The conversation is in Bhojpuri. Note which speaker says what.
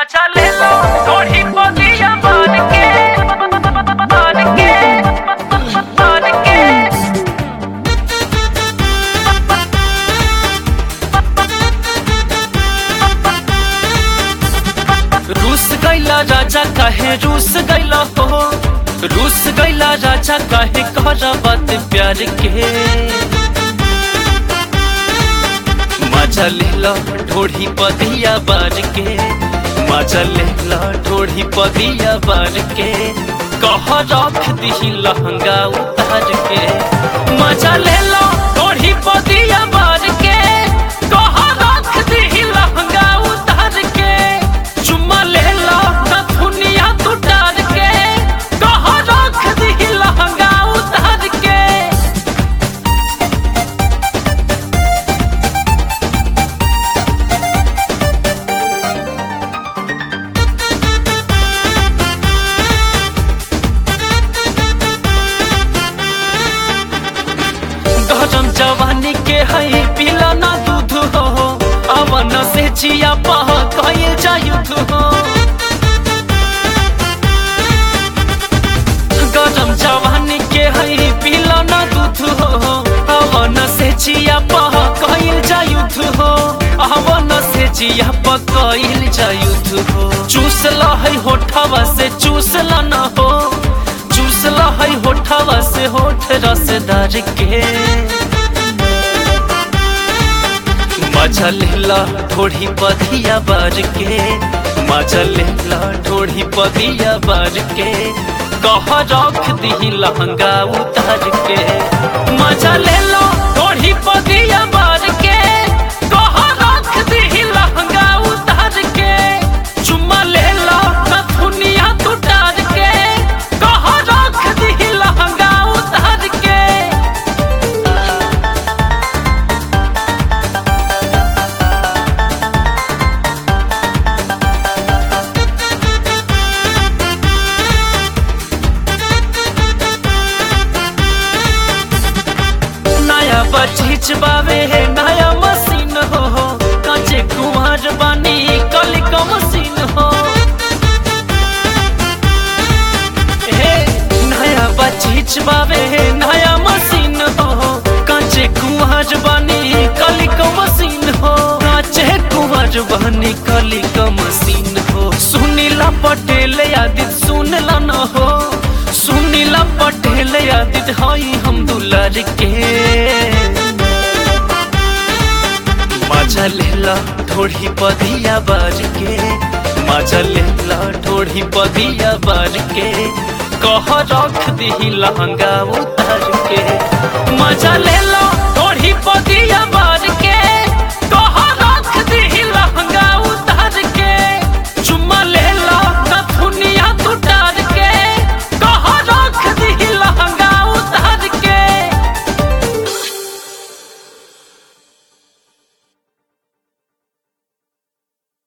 Speaker 1: मजा ले लो थोड़ी बोलिया मान के मान के मान के रूस गैला राजा काहे रूस गैला हो रूस गैला राजा काहे करा बात प्यार के मजा लेला ढोढ़ी पदिया बार के मजा लेला ढोढ़ी पदिया बार के कह रख दी लहंगा उतार के मजा लेला ढोढ़ी पदिया बार के कह रख दी लहंगा उतार के चुम्मा लेला नथुनिया तू डार के कह रख दी लहंगा उतार के गरम जवानी के है पीला ना दूध हो अवन से चिया पह कहे जायुध हो गरम जवानी के है पीला ना दूध हो अवन से चिया पह कहे जायुध हो अवन से चिया पह कहे जायुध हो चूस ला है होठवा से चूस ला ना हो चूसला है होठवा से होठ रसदार के मजा लेला थोड़ी पदिया बार के मजा लेला थोड़ी पदिया बार के कह रख दी लहंगा उतार के मजा लेला थोड़ी पदिया बार के कह रख दी लहंगा उतार के चुम्मा लेला नथुनिया तू डार के कह रख दी लहंगा उतार के नया बचीच बावे है नया मशीन हो कांचे कुमार बानी कली का मशीन हो हे नया बचीच बावे है नया मशीन हो कांचे कुमार बानी कली का मशीन हो कांचे कुमार बानी कली का मशीन हो सुनीला पटेल यादित सुनला न हो सुनीला पटेल यादित हई हम दुलार के मजा लेला थोड़ी पदिया बार के मजा लेला थोड़ी पदिया बार के कह रख दी लहंगा उतार के मजा लेला